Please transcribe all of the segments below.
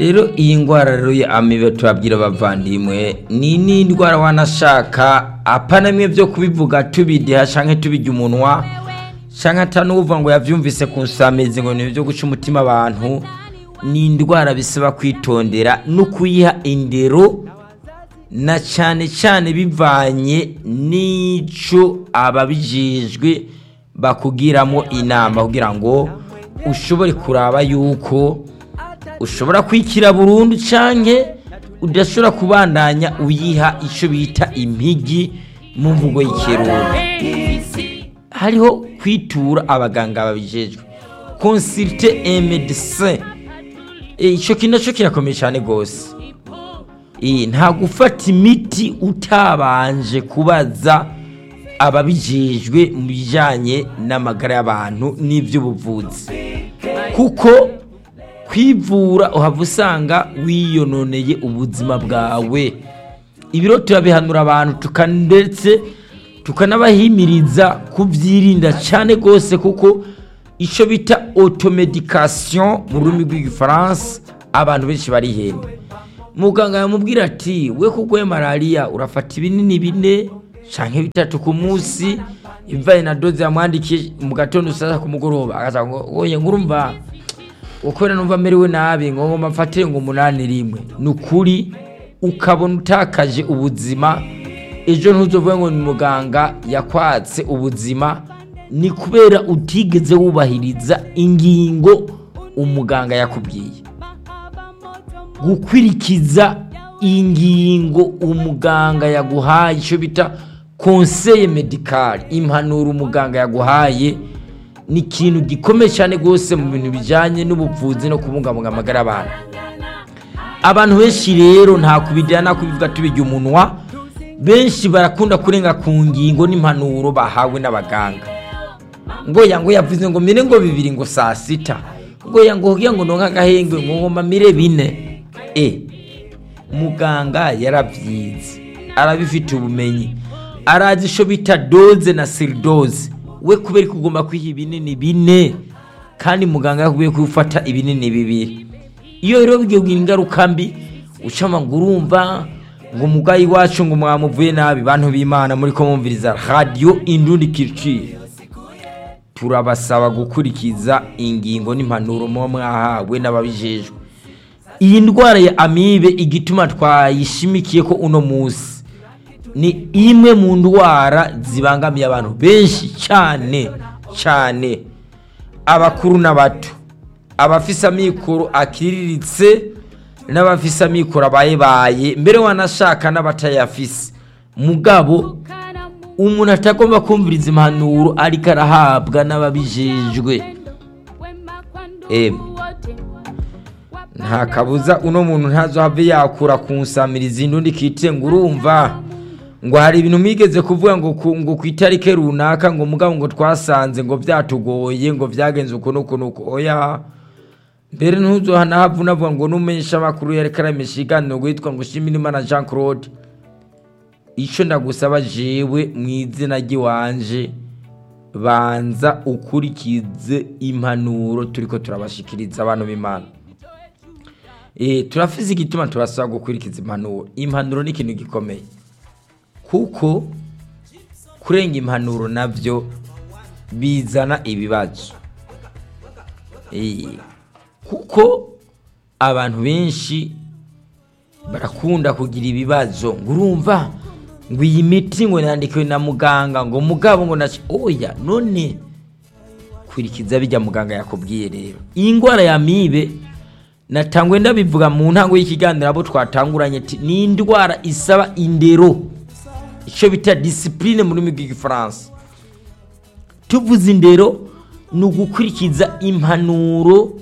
rero iyi ndwara rero ya amibe turabwira abavandimwe ni n'indwara wanashaka apanamwe byo kubivuga tubideha canke tubijya umunwa canke atanuvuga ngo yavyumvise ku nsamizi ngo ni byo guca umutima abantu ni indwara bisaba kwitondera no kuyiha indero na cyane cyane bivanye n'ico ababijejwe bakugiramo inama kugira ngo ushobore kuraba yuko ushobora kwikira burundu canke udashobora kubandanya uyiha ico bita impigi mu mvugo y'ikirundi hariho kwitura abaganga babijejwe consulte un médecin icyo kintu nacyo kirakomeye cyane rwose nta gufata imiti utabanje kubaza ababijejwe mu bijyanye n'amagara y'abantu n'iby'ubuvuzi kuko kwivura uhava usanga wiyononeye ubuzima bwawe ibiro turabihanura abantu ndetse tukanabahimiriza kubyirinda cyane rwose kuko icyo bita otomedikasiyo mu rurimi rw'igifaransa abantu benshi barihenda muganga yamubwira ati we kurwaye malariya urafata ibinini bine cyangwa bitatu ku munsi imvaye na doze yamwandikiye mu gatondo usasa ku mugoroba agaca ngo woye ngurumva ukorera numva amerewe nabi ngo ngomba mfatire ngo umunani rimwe ni ukuri ukabona utakaje ubuzima ejo ntuzovuge ngo ni muganga yakwatse ubuzima ni kubera utigeze wubahiriza ingingo umuganga yakubwiye gukurikiza ingingo umuganga yaguhaye icyo bita konseye medikari impanuro umuganga yaguhaye ni ikintu gikomeye cyane rwose mu bintu bijyanye n'ubuvuzi no kubungabunga amagara y'abantu abantu benshi rero nta kubijyana kubivuga tubijya umunwa benshi barakunda kurenga ku ngingo n'impanuro bahawe n'abaganga ngo yango yavuze ngo mire ngo bibiri ngo saa sita ngo yango kugira ngo nonka agahengwe ngo ngoma mire bine e muganga yarabyize arabifite ubumenyi arazi icyo bita doze na siridoze we kubera ko ugomba kwiha ibinini bine kandi muganga yakubwiye ko ufata ibinini bibiri iyo rero bigiye kugira ingaruka mbi ucama ngo urumva ngo umurwayi wacu ngo mwamuvuye nabi bantu b'imana muri ko mwumviriza radiyo indundi kiricire turabasaba gukurikiza ingingo n'impanuro muba mwahawe n'ababijejwe iyi ndwara ya amibe igituma twayishimikiye ko uno munsi ni imwe mu ndwara zibangamiye abantu benshi cyane cyane abakuru n'abato abafise amikoro akiriritse n'abafise amikoro abayebaye mbere wanashaka n'abatayafise mugabo umuntu atagomba kumviriza impanuro ariko arahabwa n'ababijejwe nta kabuza uno muntu ntazohave yakura ku nsamirizi n'undi kitire ngo urumva ngo hari ibintu mwigeze kuvuga ngo ngo ku itariki runaka ngo mugabo ngo twasanze ngo byatugoye ngo byagenze uku n'uku n'uku oya mbere ntuzohanahavu unavuga ngo n'umumenyesha amakuru yareka aramisha iganiro witwa ngo Shimirimana Jean Claude icyo ndagusaba jewe mu izina ry'iwanje banza ukurikize impanuro turi ko turabashikiriza abantu b'imana turafize igituma tubasaba gukurikiza impanuro impanuro ni ikintu gikomeye kuko kurenga impanuro nabyo bizana ibibazo kuko abantu benshi barakunda kugira ibibazo ngo urumva ngo iyi miti ngo yandikiwe na muganga ngo mugabo ngo nacyo oya none kurikiza bijya muganga yakubwiye rero iyi ndwara ya mibe natangwe ndabivuga mu ntango y'ikiganiro abo twatanguranye ni indwara isaba indero icyo bita disipurine mu rurimi rw'igifaransa tuvuze indero ni ugukurikiza impanuro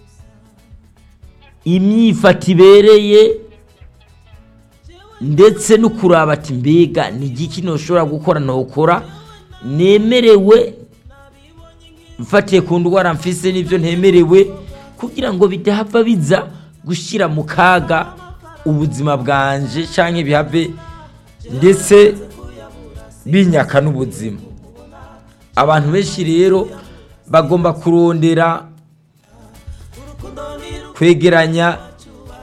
imyifata ibereye ndetse no kuraba ati mbega ni igiki ntushobora gukora ntukora nemerewe mfatiye ku ndwara mfise n'ibyo ntemerewe kugira ngo bidahava biza gushyira mu kaga ubuzima bwanje cyangwa bihave ndetse binyaka n'ubuzima abantu benshi rero bagomba kurondera kwegeranya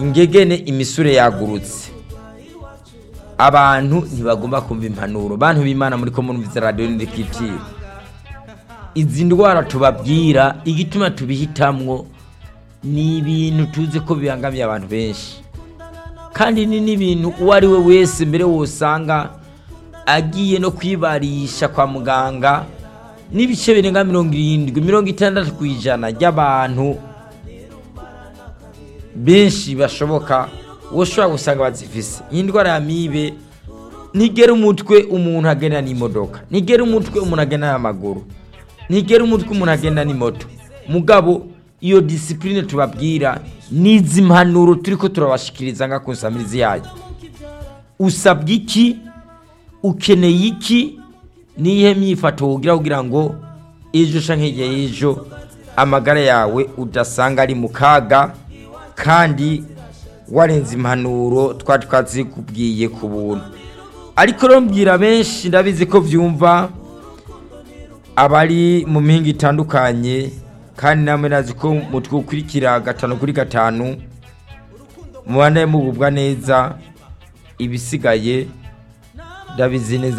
ingegene imisure yagurutse abantu ntibagomba kumva impanuro bantu b'imana muri ko murumviza radiyo n'indikitire izi ndwara tubabwira igituma tubihitamwo ni ibintu tuzi ko bibangamiye abantu benshi kandi ni n'ibintu uwo ari we wese mbere wosanga agiye no kwibarisha kwa muganga n'ibice birenga mirongo irindwi mirongo itandatu ku ijana ry'abantu benshi bashoboka uwo ushobora gusanga bazifise iyi ndwara ya mibe ntigera umutwe umuntu agenda n'imodoka ntigera umutwe umuntu agenda n'amaguru ntigera umutwe umuntu agenda n'imoto mugabo iyo disipurine tubabwira n'izi mpanuro turi ko turabashikiriza nka konsamirizi yayo usabwa iki ukeneye iki nihe myifato wogira kugira ngo ejo canke hirya y'ejo amagara yawe udasanga ari mu kaga kandi warenze impanuro twari twazikubwiye ku buntu ariko rero mbwira benshi ndabizi ko byumva abari mu mihinga itandukanye kandi namwe nazi ko mutwukurikira gatanu kuri gatanu mubane mugubwa neza ibisigaye ndabizi neza